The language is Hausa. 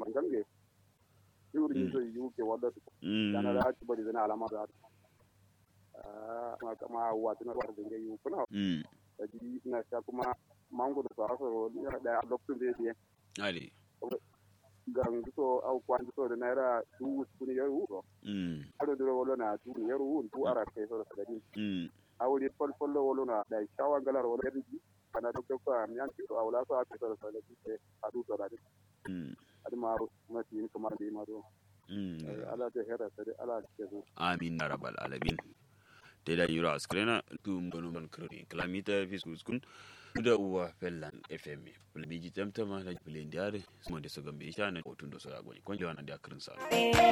mangange yuri so yuke wadda yana da haki bari zana alama da ah kama wa tana war da ngai kuna da ji ina sha kuma mango da sa so da adoption da yake ali gang so au kwan so da naira du kuni yaru ro mm ado duro wolo na du yaru du ara ke so da din mm awli fol fol wolo na da shawa galar wolo yadi kana do ko am yan ki awla so ake so da din ke adu so da din mm adi maru na tin kamar da maru mm ala ta hera sai ala ke so amin ya rabbal alamin te da yura askrena tum gonu man kroni klamita fiskus kun da uwa fellan fm bulbiji tamtama na bulen diare mo de so gambe shana otun do so agoni kon lewana da akrin sa